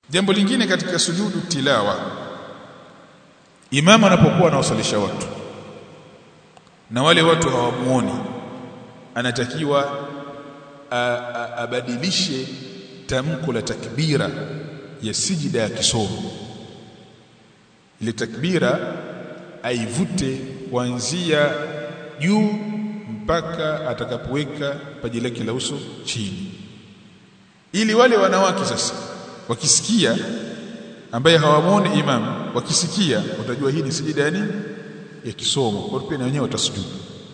jambo lingine katika sujudu tilawa imama anapokuwa anawasalisha watu na wale watu hawamuoni anatakiwa abadilishe tamko la takbira ya sijida ya kisomo ile takbira aivute kuanzia juu mpaka atakapoweka paji lake la uso chini ili wale wanawake sasa wakisikia ambaye hawamwoni imam wakisikia watajua hii ni sijida ya nini ya kisomo kwa pia na wenyewe watasujudu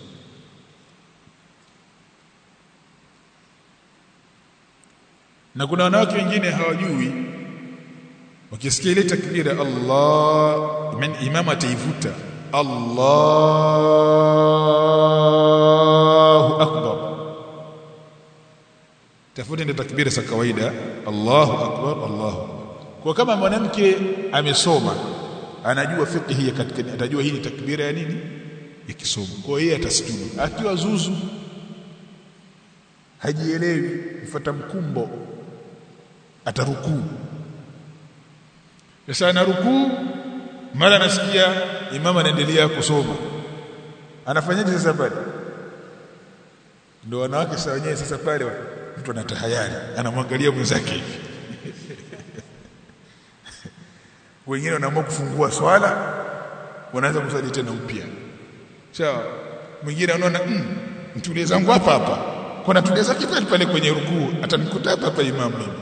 na kuna wanawake wengine hawajui wakisikia ile takbira Allah imam ataivuta Allahu akbar tafuta ndio takbira za kawaida Allahu akbar Allahu akbar kwa kama mwanamke amesoma anajua fiqh ya katika atajua hii ni takbira ya nini ya kisomo kwa hiyo atasujudu akiwa zuzu hajielewi mfuata mkumbo atarukuu sasa ana rukuu mara nasikia imama anaendelea kusoma anafanyaje sasa pale ndio wanawake sasa wenyewe sasa pale mtu anatahayari anamwangalia mwenzake hivi wengine wanaamua kufungua swala wanaanza kusali tena upya sawa mwingine anaona mm, mtulie zangu hapa hapa kwa natulia zake pale pale kwenye rukuu atanikuta hapa hapa imamu mimi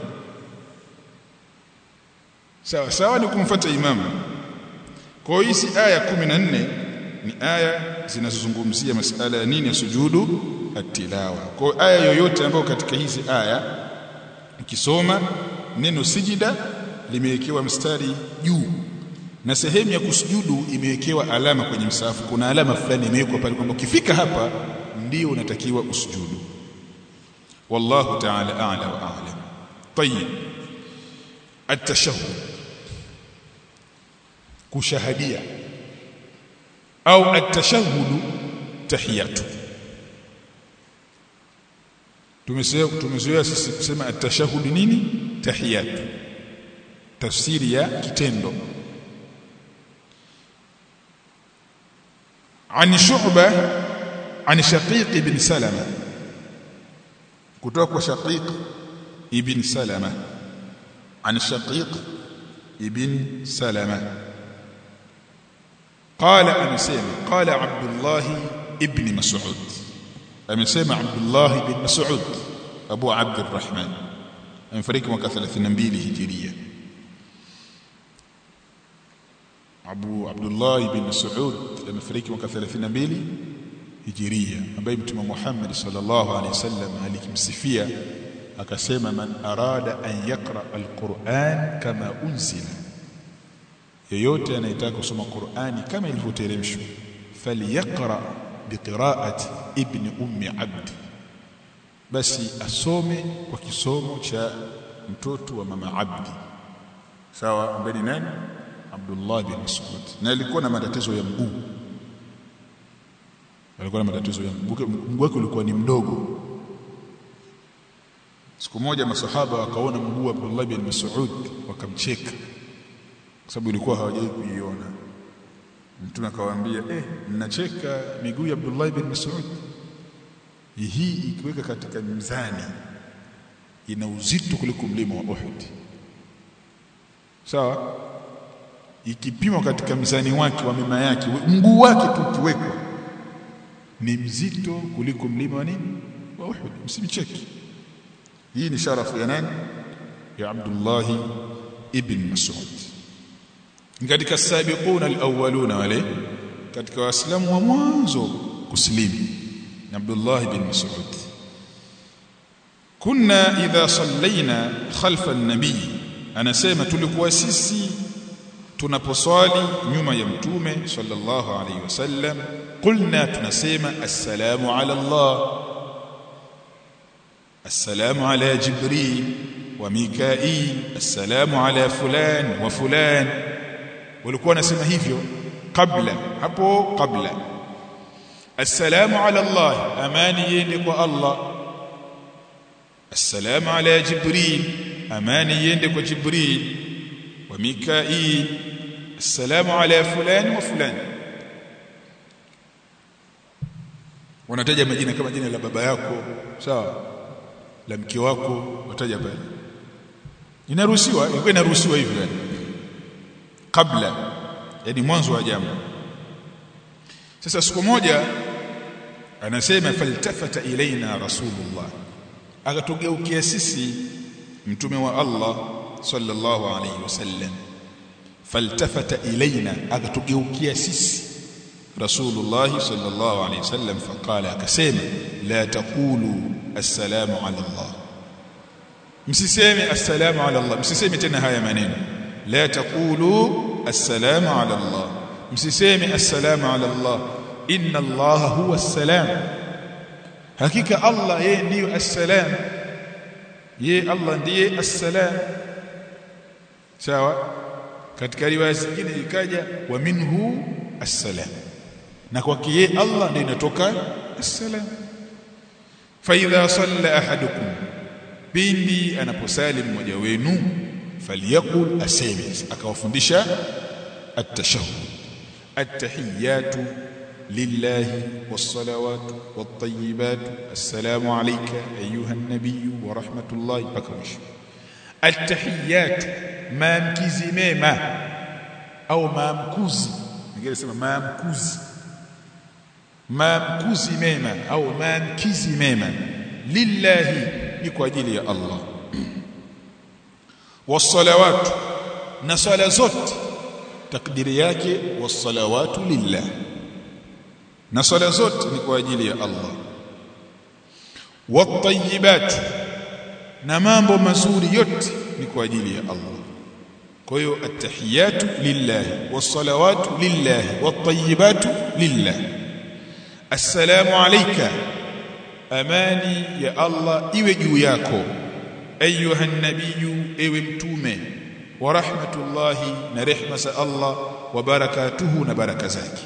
sawa sawa ni kumfuata imamu kwa hiyo hizi aya 14 ni aya zinazozungumzia masala ya nini ya sujudu atilawa kwa aya yoyote ambayo katika hizi aya ukisoma neno sijida limewekewa mstari juu na sehemu ya kusujudu imewekewa alama kwenye msahafu kuna alama fulani imewekwa pale kwamba ukifika hapa ndio unatakiwa usujudu wallahu ta'ala a'la wa a'lam طيب التشهد kushahadia au at-tashahhud tahiyatu tumezoea tumezoea sisi kusema at-tashahhud nini tahiyatu tafsiri ya kitendo عن شعبة عن شقيق بن سلمة kutoka شقيق ابن سلمة عن شقيق ابن سلمة قال أمسيما قال عبد الله ابن مسعود أمسيما عبد الله بن مسعود أبو عبد الرحمن أمفريك mwaka 32 hijiria Abu Abdullah ibn Mas'ud amefariki mwaka 32 hijiria ambaye Mtume Muhammad sallallahu alaihi wasallam alikimsifia akasema man arada an yaqra alquran kama unzila yeyote anayetaka kusoma Qur'ani kama ilivyoteremshwa falyaqra biqira'ati ibn ummi abd basi asome kwa kisomo cha mtoto wa mama abdi sawa ambaye ni nani Abdullah bin Mas'ud na alikuwa na matatizo ya mguu alikuwa na matatizo ya mguu mguu wake ulikuwa ni mdogo siku moja masahaba wakaona mguu wa Abdullah bin Mas'ud wakamcheka kwa sababu ilikuwa hawajai kuiona mtume akawaambia eh mnacheka miguu ya Abdullah bin Mas'ud hii ikiweka katika mizani ina uzito kuliko mlima wa Uhud sawa ikipimwa katika mzani wake wa mema yake mguu wake tu ukiwekwa ni mzito kuliko mlima wa nini wa Uhud msimcheki hii ni sharafu ya nani ya Abdullah ibn Mas'ud katika sabiquna alawwaluna wale katika waislamu wa mwanzo kuslimu Abdullah ibn Mas'ud kunna idha sallaina khalfa an-nabi anasema tulikuwa sisi tunaposwali nyuma ya mtume sallallahu alayhi wasallam qulna tunasema assalamu ala Allah assalamu ala jibril wa mikail assalamu ala fulan wa fulan walikuwa wanasema hivyo kabla hapo kabla assalamu ala Allah amani yende kwa Allah assalamu ala jibril amani iende kwa jibril wa mikail assalamu ala fulani wa fulani wanataja majina kama jina la baba yako sawa la mke wako wataja pale inaruhusiwa ilikuwa inaruhusiwa hivyo yani kabla yani mwanzo wa jambo sasa siku moja anasema faltafata ilaina rasulullah akatugeukia sisi mtume wa Allah sallallahu alayhi wasallam faltafata ilaina akatugeukia sisi rasulullah sallallahu alayhi wasallam faqala akasema la taqulu assalamu ala Allah msiseme assalamu ala Allah msiseme tena haya maneno la taqulu assalamu ala Allah msiseme assalamu ala Allah inna Allah huwa assalam hakika Allah yeye ndiyo assalam yeye Allah ndiye assalam sawa katika riwaya zingine ikaja wa minhu assalam na kwake yeye Allah ndiye inatoka assalam fa idha salla ahadukum pindi anaposali mmoja wenu falyakul asemi akawafundisha at-tashahhud at-tahiyyatu lillahi was-salawatu wat-tayyibatu assalamu alayka ayuha an-nabiy wa rahmatullahi mwisho at-tahiyyatu maamkizi mema au maamkuzi ningesema maamkuzi maamkuzi mema au maamkizi mema lillahi ni kwa ajili ya Allah wasalawatu na sala zote takdiri yake wasalawatu lillah na sala zote ni kwa ajili ya Allah watayibat na mambo mazuri yote ni kwa ajili ya Allah kwa hiyo attahiyatu lillah wasalawatu lillah watayibatu lillah assalamu alayka amani ya Allah iwe juu yako ayuha nabiyu ewe mtume wa rahmatullahi na rehma za Allah wa barakatuhu na baraka zake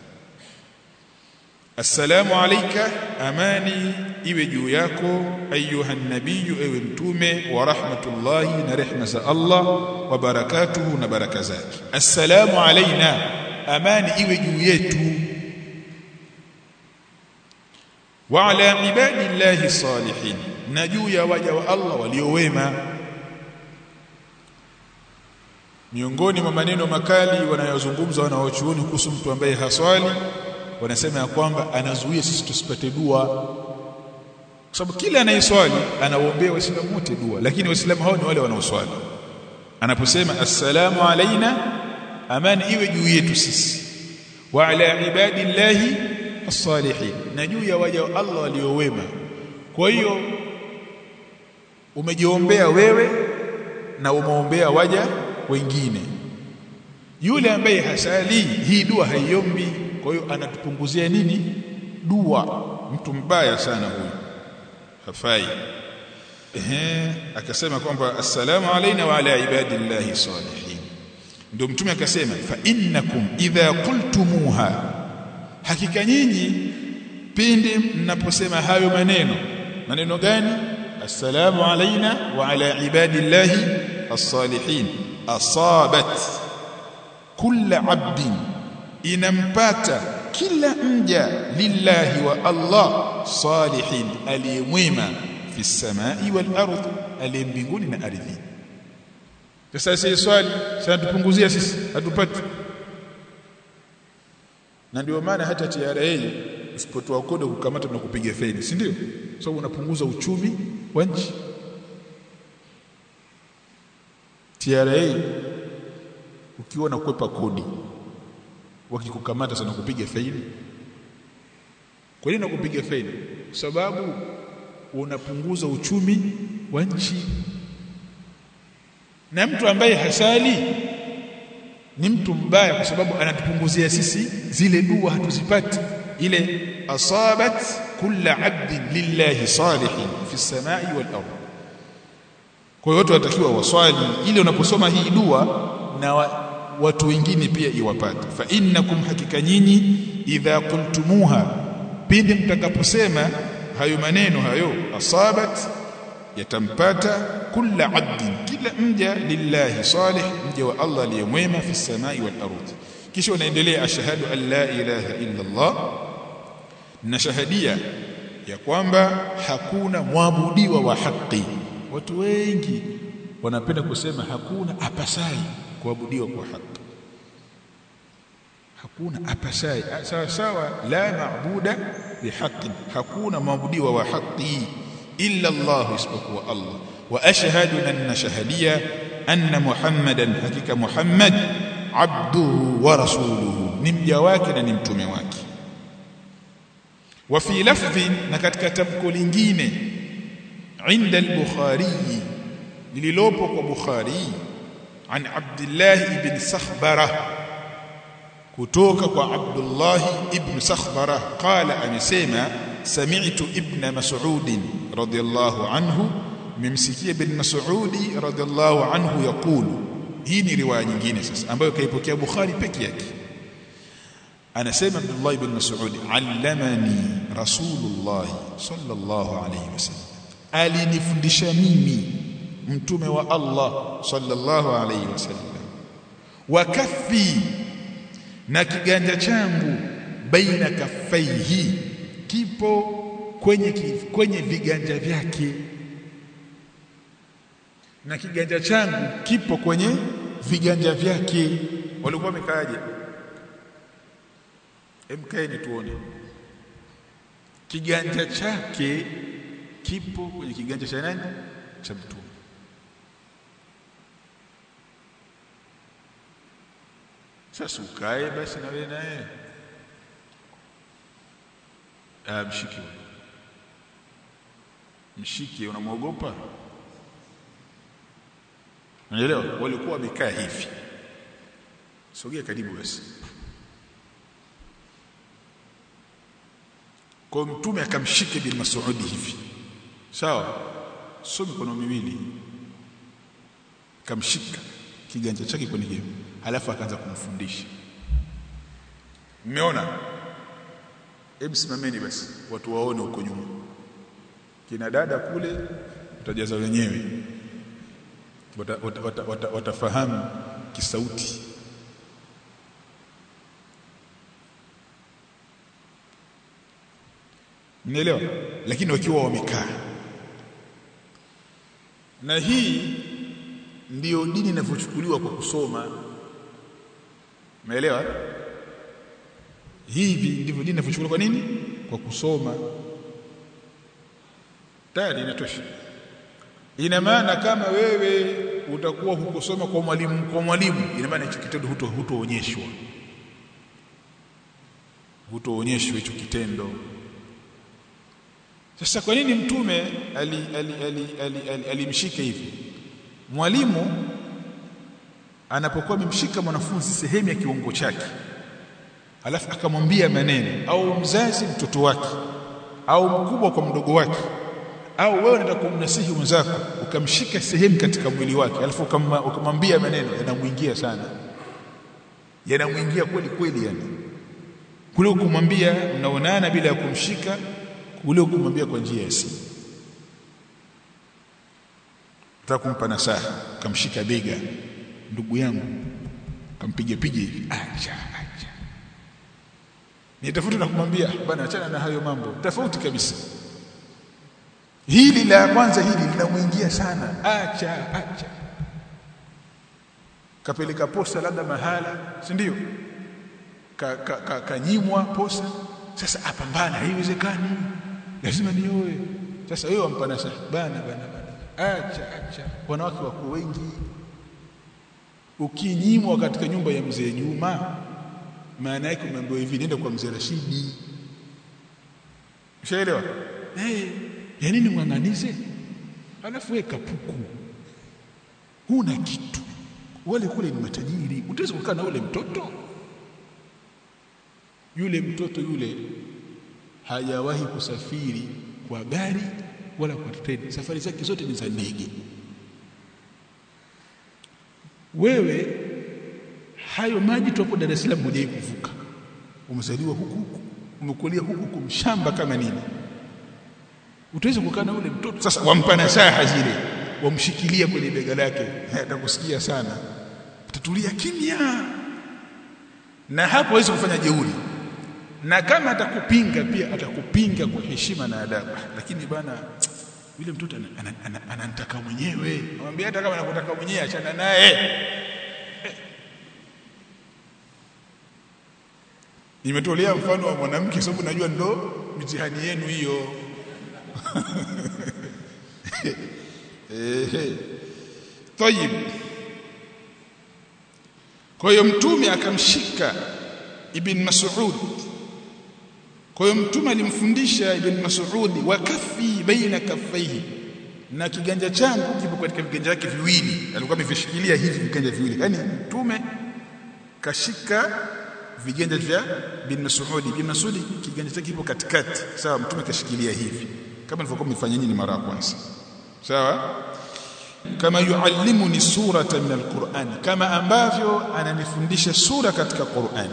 assalamu alayka amani iwe juu yako ayuha nabiyu ewe mtume wa rahmatullahi na rehma za Allah wa barakatuhu na baraka zake assalamu alaina amani iwe juu yetu wa ala ibadillahi salihin na juu ya waja wa Allah waliowema miongoni mwa maneno makali wanayozungumza wanaochuoni kuhusu mtu ambaye haswali wanasema ya kwamba anazuia sisi tusipate dua kwa sababu kila anayeswali anawaombea waislamu wote dua lakini waislamu hao ni wale wanaoswali anaposema assalamu alaina amani iwe juu yetu sisi wa ala ibadillahi as-salihin na juu ya waja wa Allah waliowema kwa hiyo umejiombea wewe na umeombea waja wengine yule ambaye hasali hii dua haiombi kwa hiyo anatupunguzia nini dua mtu mbaya sana huyu hafai ehe akasema kwamba assalamu alaina wa ala ibadillahi salihin ndio mtume akasema fa innakum idha qultumuha hakika nyinyi pindi mnaposema hayo maneno maneno gani assalamu alaina wa ala ibadillahi as-salihin asabat kulla abdin inampata kila mja lillahi wa Allah salihin aliyemwema fi samai wal ardh aliye mbinguni na ardhi sasa sisi swali sasa tupunguzia sisi hatupati na ndio maana hata TRA usipotoa kodi kukamata na kupiga faini si ndio sababu so, unapunguza uchumi wa nchi TRA ukiwa nakwepa kodi wakikukamata sana kupiga faini kwa nini nakupiga faini kwa sababu unapunguza uchumi wa nchi na mtu ambaye hasali ni mtu mbaya kwa sababu anatupunguzia sisi zile dua hatuzipati ile asabat kulla abdin lillahi salihin fi samai wal ardh kwa hiyo watu watakiwa waswali ili unaposoma hii dua na wa, watu wengine pia iwapate fa innakum hakika nyinyi idha qultumuha pindi mtakaposema hayo maneno hayo asabat yatampata kulla abdin kila mja lillahi salih mja wa Allah aliyemwema fi samai wal ardh kisha unaendelea ashhadu an la ilaha illa Allah na shahadia ya kwamba hakuna mwabudiwa wa haki watu wengi wanapenda kusema hakuna apasai kuabudiwa kwa haki hakuna apasai sawa sawa la maabuda bihaqi hakuna maabudiwa wa haki illa Allah isipokuwa Allah wa ashhadu anna shahadia anna muhammadan hakika muhammad abduhu wa rasuluhu ni mja wake na ni mtume wake wa fi lafdhi na katika tamko lingine inda al-bukhari lililopo kwa bukhari an abdullah ibn sakhbara kutoka kwa abdullah ibn sakhbara qala amesema sami'tu ibn mas'ud radiyallahu anhu mimsikia ibn mas'ud radiyallahu anhu yaqulu hii ni riwaya nyingine sasa ambayo kaipokea bukhari peke yake anasema Abdullah ibn Mas'ud allamani Rasulullah sallallahu alayhi wasallam alinifundisha mimi mtume wa Allah sallallahu alayhi wasallam wa kaffi na kiganja changu baina kaffaihi kipo kwenye kwenye viganja vyake na kiganja changu kipo kwenye viganja vyake walikuwa wamekaaje emkaeni tuone kiganja chake kipo kwenye kiganja cha nani cha mtume sasa ukae basi na wewe naye ah mshike mshike unamwogopa unaelewa walikuwa wamekaa hivi sogea karibu basi kwa mtume akamshike bin Mas'ud hivi sawa sio mikono miwili akamshika kiganja chake kwenye hiyo halafu akaanza kumfundisha mmeona hebu simameni basi watu waone huko nyuma kina dada kule utajaza wenyewe watafahamu wata, wata, wata, wata kisauti Mnaelewa? Lakini wakiwa wamekaa. Na hii ndiyo dini inavyochukuliwa kwa kusoma. Umeelewa? Hivi ndivyo dini inavyochukuliwa kwa nini? Kwa kusoma. Tayari inatosha. Ina maana kama wewe utakuwa hukusoma kwa mwalimu kwa mwalimu, ina maana hicho kitendo huto hutoonyeshwa. Hutoonyeshwa hicho kitendo. Sasa kwa nini mtume alimshika ali, ali, ali, ali, ali hivi? Mwalimu anapokuwa amemshika mwanafunzi sehemu ya kiungo chake, alafu akamwambia maneno, au mzazi mtoto wake, au mkubwa kwa mdogo wake, au wewe unataka kumnasihi mwenzako ukamshika sehemu katika mwili wake, alafu ukamwambia maneno, yanamwingia sana, yanamwingia kweli kweli, yani kule kumwambia mnaonana bila ya kumshika ule kumwambia kwa njia ya simu nataka kumpa nasaha kamshika bega ndugu yangu kampiga piga hivi acha acha nitafuta na kumwambia bwana achana na hayo mambo tofauti kabisa hili la kwanza hili linamuingia sana acha acha kapeleka posa labda mahala si ndio kanyimwa ka, ka, ka posa sasa apambana haiwezekani lazima nioe sasa wewe wampa nasaha bana bana bana acha acha wanawake wako wengi ukinyimwa katika nyumba ya mzee Juma maana yake umeambiwa hivi nenda kwa mzee Rashidi ushaelewa eh hey, ya nini mwanganize alafu wewe kapuku huna kitu wale kule ni matajiri utaweza kukaa na ule mtoto yule mtoto yule hajawahi kusafiri kwa gari wala kwa treni safari zake zote ni za ndege wewe hayo maji tu hapo Dar es Salaam hujai kuvuka umezaliwa huku huku umekulia huku huku mshamba kama nini utaweza kukaa na ule mtoto sasa wampa nasaha zile wamshikilia kwenye bega lake atakusikia sana utatulia kimya na hapo hawezi kufanya jeuri na kama atakupinga pia atakupinga kwa heshima na adabu lakini bana yule mtoto ananitaka mwenyewe mwambie hata kama anakutaka mwenyewe achana naye nimetolea mfano wa mwanamke sababu najua ndo mitihani yenu hiyo eh tayib kwa hiyo mtume akamshika ibn Mas'ud kwa hiyo mtume alimfundisha ibn Mas'ud wa kafi baina kaffaihi na kiganja changu kipo katika viganja vyake viwili alikuwa amevishikilia hivi viganja viwili yani mtume kashika viganja vya bin Mas'ud bin Mas'ud kiganja chake kipo katikati sawa mtume kashikilia hivi kama nilivyokuwa nimefanya nyinyi mara ya kwanza sawa kama yuallimuni surata min alquran kama ambavyo ananifundisha sura katika Qur'an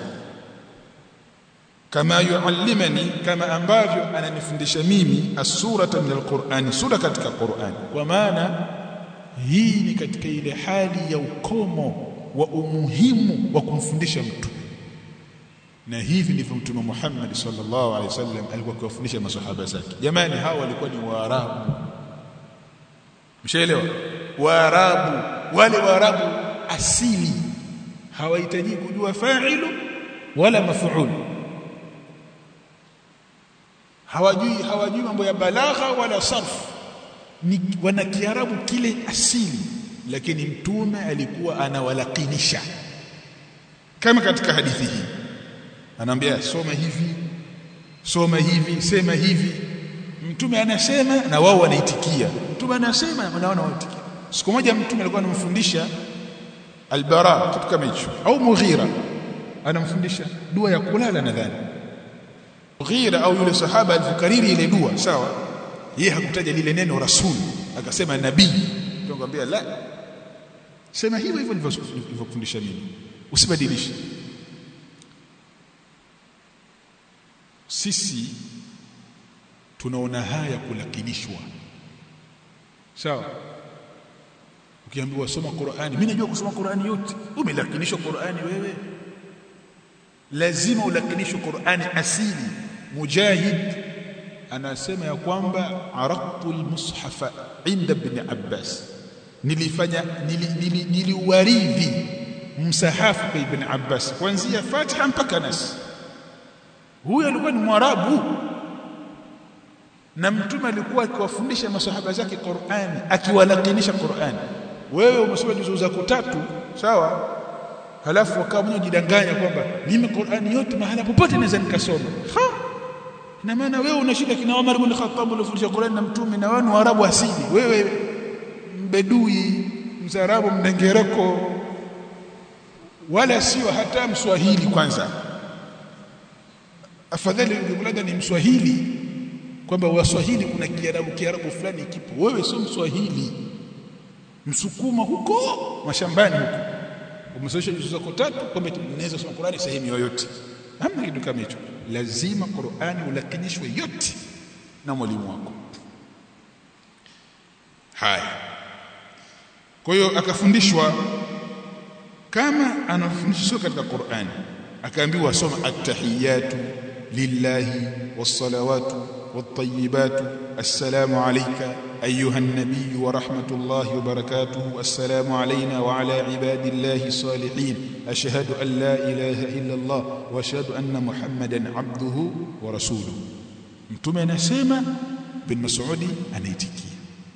kama yuallimani kama ambavyo ananifundisha mimi as-surata min alquran sura katika Qur'an kwa maana hii ni katika ile hali ya ukomo wa umuhimu wa kumfundisha mtu na hivi ndivyo mtume Muhammad sallallahu alaihi wasallam alikuwa akiwafundisha maswahaba zake jamani hawa walikuwa ni waarabu mshaelewa waarabu wale waarabu asili hawahitaji kujua fa'ilu wala maf'ul hawajui hawajui mambo ya balagha wala sarf ni wana kiarabu kile asili lakini mtume alikuwa anawalakinisha kama katika hadithi hii anaambia soma hivi soma hivi sema hivi mtume anasema na wao wanaitikia mtume anasema na wao wanaitikia siku moja mtume alikuwa anamfundisha albara kitu kama hicho au mughira anamfundisha dua ya kulala nadhani mughira au yule sahaba alifukariri ile dua sawa yeye hakutaja lile neno rasul akasema nabii tukamwambia la sema hivyo hivyo nilivyofundisha mimi usibadilishe sisi tunaona haya kulakinishwa sawa ukiambiwa soma Qur'ani mimi najua kusoma Qur'ani yote umelakinishwa Qur'ani wewe lazima ulakinishwe Qur'ani asili mujahid anasema ya kwamba araqtu almushafa inda ibn Abbas nilifanya niliuwaridhi nili, nili msahafu kwa ibn Abbas kuanzia Fatiha mpaka Nas huyo alikuwa ni mwarabu na mtume alikuwa akiwafundisha masahaba zake Qur'ani akiwalakinisha Qur'ani wewe umesoma juzu zako tatu sawa halafu wakawa mwenye jidanganya kwamba mimi Qur'ani yote mahala popote naweza nikasoma ha ina maana wewe unashika kina Umar ibn Khattab ulifundisha Qur'ani na mtume na wewe ni Waarabu asili wewe mbedui mzarabu mdengereko wala sio hata mswahili kwanza afadhali ungekuwa ni mswahili kwamba waswahili kuna kiarabu kiarabu fulani kipo wewe sio mswahili msukuma huko mashambani huko umesomesha juzu zako tatu kwamba unaweza kusoma Qur'ani sehemu yoyote hamna kitu kama hicho lazima Qur'ani ulakinishwe yote na mwalimu wako haya kwa hiyo akafundishwa kama anafundishwa katika Qur'ani akaambiwa soma at-tahiyatu lillahi was-salawatu wat-tayyibatu assalamu alayka أيها النبي ورحمة الله وبركاته السلام علينا وعلى عباد الله الصالحين أشهد أن لا إله إلا الله وأشهد أن محمدا عبده ورسوله mtume anasema ibn Mas'udi anaitikia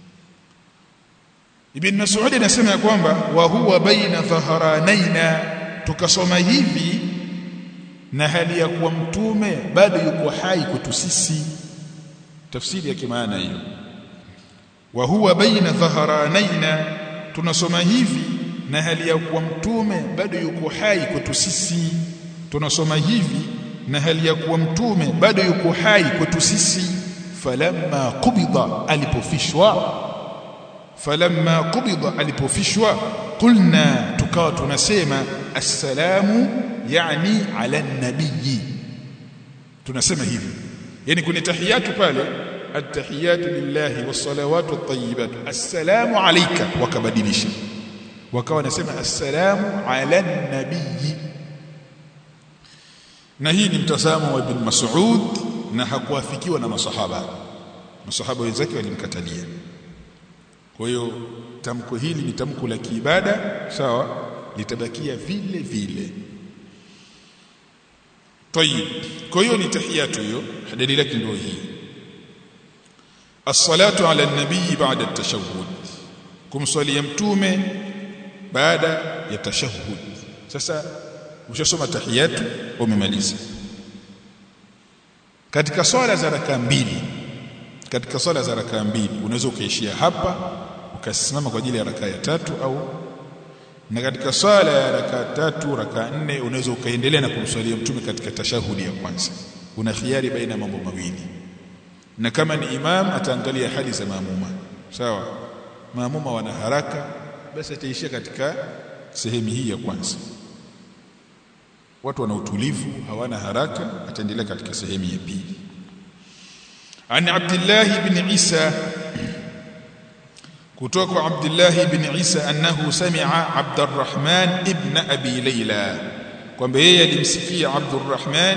ibn Mas'udi anasema kwamba wa huwa baina dhaharanaina tukasoma hivi na hali ya kuwa mtume bado yuko hai kwetu sisi tafsiri ya kimaana hiyo wa huwa baina dhaharanaina tunasoma hivi na hali ya kuwa mtume bado yuko hai kwetu sisi tunasoma hivi na hali ya kuwa mtume bado yuko hai kwetu sisi falamma qubida alipofishwa falamma qubida alipofishwa qulna tukawa tunasema assalamu yani ala nabii tunasema hivi yani kwenye tahiyatu pale attahiyatu lillahi wassalawatu at-tayyibatu assalamu alayka wakabadilisha wakawa wanasema assalamu ala nabii na hii ni mtazamo wa ibn Mas'ud na hakuafikiwa na masahaba masahaba wenzake walimkatalia kwa hiyo tamko hili ni tamko la kiibada sawa litabakia vile vile طيب kwa hiyo ni tahiyatu hiyo dalili yake ndio hii as-salatu ala an-nabii ba'da at-tashahhud kumswalia mtume baada ya tashahhud sasa ushasoma tahiyatu umemaliza katika swala za raka mbili katika swala za raka mbili unaweza ukaishia hapa ukasimama kwa ajili ya raka ya tatu au na katika swala ya raka tatu raka nne unaweza ukaendelea na kumswalia mtume katika tashahudi ya kwanza una khiari baina mambo mawili na kama ni imam ataangalia hali za maamuma sawa maamuma wana haraka basi ataishia katika sehemu hii ya kwanza watu wana utulivu hawana haraka ataendelea katika sehemu ya pili عن عبد الله بن عيسى كتوك عبد الله بن عيسى أنه سمع عبد الرحمن ابن أبي ليلى kwamba yeye alimsikia Abdurrahman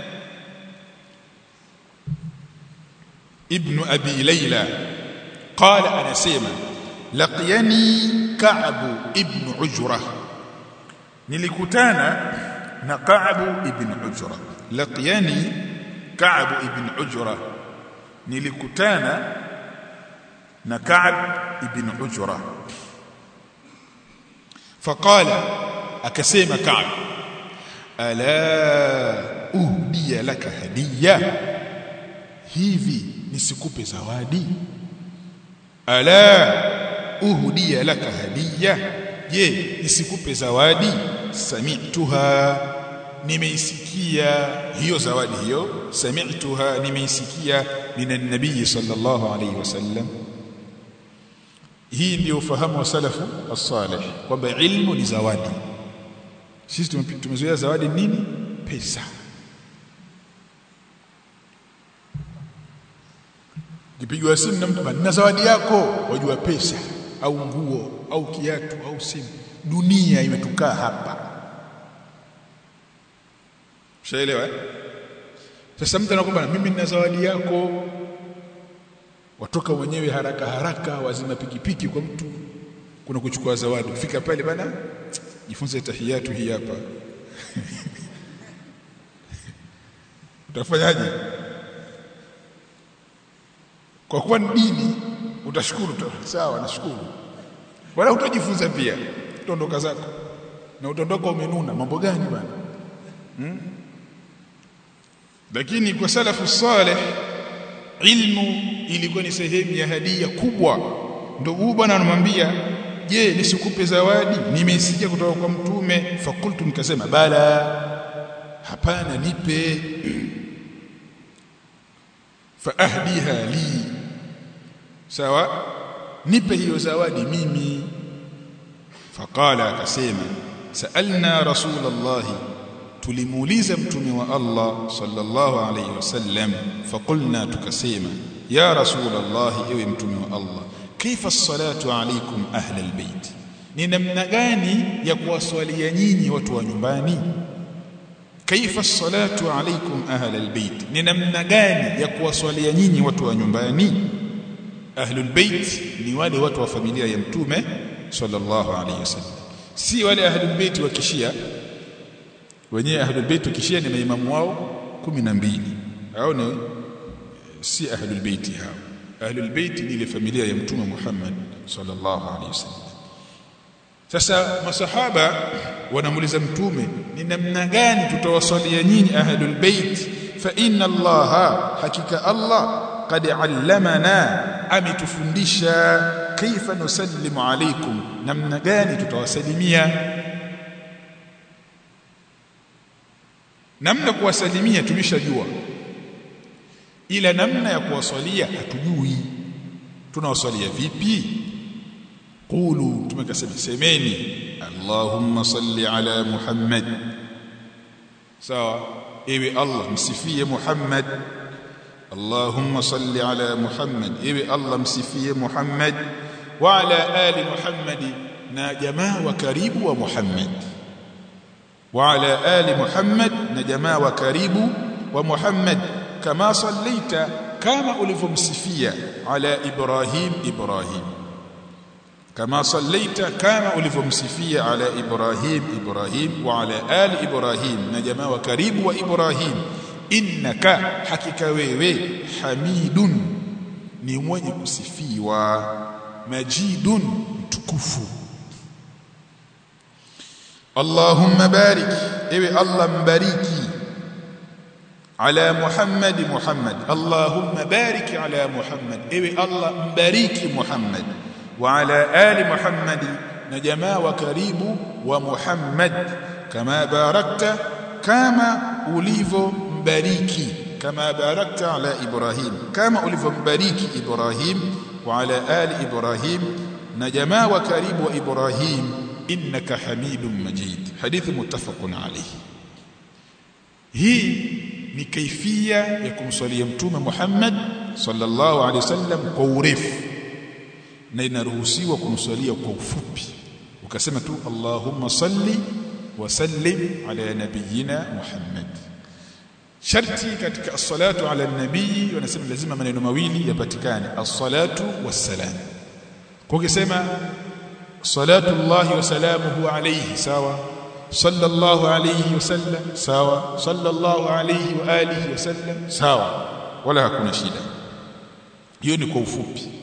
ibn Abi Layla qala anasema laqiyani Ka'b ibn Ujra nilikutana na Ka'b ibn Ujra laqiyani Ka'b ibn Ujra nilikutana na Ka'b ibn Ujra faqala akasema Ka'b ala uhdiya laka hadiya hivi nisikupe zawadi ala uhdiya laka hadiya je nisikupe zawadi sami'tuha nimeisikia hiyo zawadi hiyo sami'tuha nimeisikia minan nabii sallallahu alayhi wasallam hii ndio ufahamu wa salafu as-salih kwamba ilmu ni zawadi sisi tumezoea zawadi nini pesa kipigwa simu na mtu na zawadi yako wajua pesa au nguo au kiatu au simu dunia imetukaa hapa Ushaelewa? Sasa mtu anakwambia mimi nina zawadi yako. Watoka wenyewe haraka haraka wazima pikipiki kwa mtu kuna kuchukua zawadi. Fika pale bana jifunze tahiyatu hii hapa. Utafanyaje? Kwa kuwa ni dini utashukuru tu. Sawa nashukuru. Wala utajifunza pia. Utaondoka zako. Na utaondoka umenuna. Mambo gani bana? Hmm? lakini kwa salafu saleh ilmu ilikuwa ni sehemu ya hadia kubwa ndio huyu bwana anamwambia je nisikupe zawadi nimeisikia kutoka kwa mtume fakultu nikasema bala hapana nipe faahdiha li sawa nipe hiyo zawadi mimi faqala akasema saalna rasulallahi tulimuuliza mtume wa Allah sallallahu alayhi wasallam faqulna tukasema ya rasulullah ewe mtume wa Allah kaifa as-salatu alaykum ahla albayt ni namna gani ya kuwaswalia nyinyi watu wa nyumbani kaifa as-salatu alaykum ahla albayt ni namna gani ya kuwaswalia nyinyi watu wa nyumbani ahlu albayt ni wale watu wa familia ya mtume sallallahu alayhi wasallam si wale ahlu albayt wa kishia wenyewe ahlul bait kishia ni maimamu wao 12 hao ni si ahlul bait hao ahlul bait ni ile familia ya mtume Muhammad sallallahu alaihi wasallam sasa masahaba wanamuuliza mtume ni namna gani tutawasalia nyinyi ahlul bait fa inna allaha hakika allah qad allamana ametufundisha kaifa nusallimu alaikum namna gani tutawasalimia namna kuwasalimia tumeshajua ila namna ya kuwasalia hatujui tunawasalia vipi qulu tumekasema semeni allahumma salli ala muhammad sawa ewe allah msifie muhammad Allahumma salli ala Muhammad ewe Allah msifie Muhammad wa ala ali Muhammad na jamaa wa karibu wa Muhammad wa ala ali Muhammad na jamaa wa karibu wa Muhammad kama sallaita kama ulivyomsifia ala Ibrahim Ibrahim kama sallaita kama ulivyomsifia ala Ibrahim Ibrahim wa ala ali Ibrahim na jamaa wa karibu wa Ibrahim innaka hakika wewe hamidun ni mwenye kusifiwa majidun mtukufu Allahumma barik ewe Allah mbariki ala Muhammad Muhammad Allahumma barik ala Muhammad ewe Allah mbariki Muhammad wa ala ali Muhammad na jamaa wa karibu wa Muhammad kama barakta kama ulivyo mbariki kama barakta ala Ibrahim kama ulivyombariki Ibrahim wa ala ali Ibrahim na jamaa wa karibu wa Ibrahim innaka hamidum majid hadithi muttafaqun alayhi hii ni kaifia ya kumswalia mtume Muhammad sallallahu alaihi wasallam kwa urefu na inaruhusiwa kumswalia kwa ufupi ukasema tu Allahumma salli wa sallim ala nabiyyina Muhammad sharti katika as-salatu ala nabii wanasema lazima maneno mawili yapatikane as-salatu was-salam kwa ukisema salatu Allah wa salamuhu alayhi sawa sallallahu alayhi wasallam sawa sallallahu alayhi wa alihi wasallam sawa wala hakuna shida hiyo ni kwa ufupi